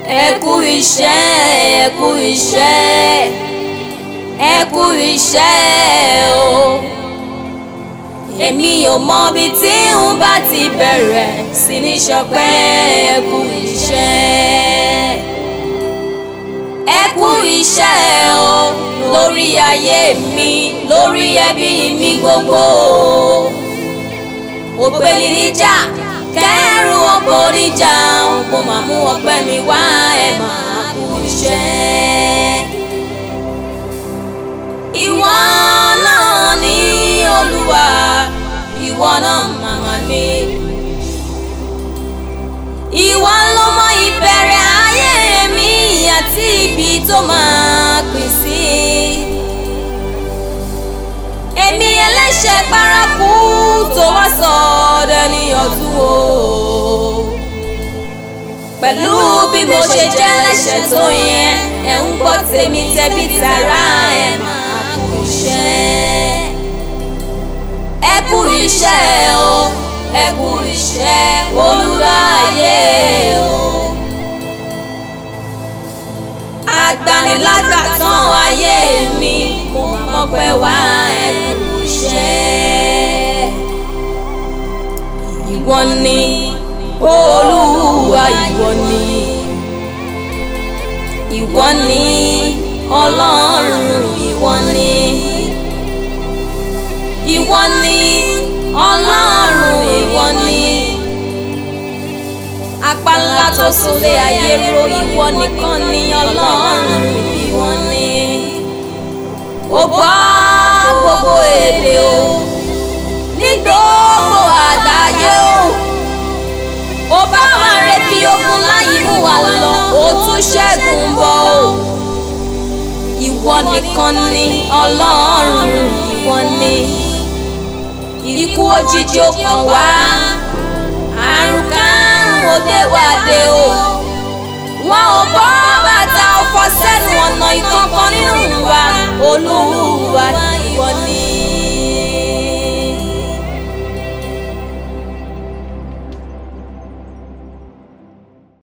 ẹ kú iṣẹ́ ẹ kú iṣẹ́ ẹ kú iṣẹ́ o èmi ò mọ ibi tí n bá ti bẹ̀rẹ̀ sí ní ṣọpẹ́ ẹ kú iṣẹ́ ẹ kú iṣẹ́ o lórí ayé mi lórí ẹbí mi gbogbo ògbéni níjà kẹrù ọkọ níjà mo máa mú ọpẹ́ mi wá ẹ máa kú iṣẹ́ ìwọ náà ní olúwa ìwọ náà màmá mi ìwọ ló mọ ìbẹ̀rẹ̀ ayé mi àti ibi tó máa pín sí èmi ẹlẹ́ṣẹ̀ paraku tó wá sọ dẹni ọ̀tún o pẹ̀lú bí mo ṣe jẹ́ ẹlẹ́ṣẹ̀ tó yẹn ẹ̀ ń gbọ́ tèmi tẹ̀bí tara ẹ̀ máa kú iṣẹ́ ẹ kú iṣẹ́ o ẹ kú iṣẹ́ olùráyé o agbanilágbàtàn ayé mi mo mọ̀ pé wá ẹ kú iṣẹ́ ìwọ ni olúwa ìwọ ni ìwọ ni ọlọ́run ìwọ ni ìwọ ni ọlọ́run ìwọ ni apálá tó sọlé ayé ro ìwọ nìkan ni ọlọ́run ìwọ ni ó bá gbogbo èdè o ní gbogbo àgbáyé o ó bá wa rẹ bí ogun láyé mú wa lọ ó tún ṣẹ́gun bọ̀ o ìwọ nìkan ni ọlọ́run ìwọ ni ikú òjijì ó kàn wá àrùn kárùn òde wàdé o wọn ò bọ́ bàtà ọ̀fọ̀ sẹ́nu ọ̀nà ìkankan nínú wa olúwa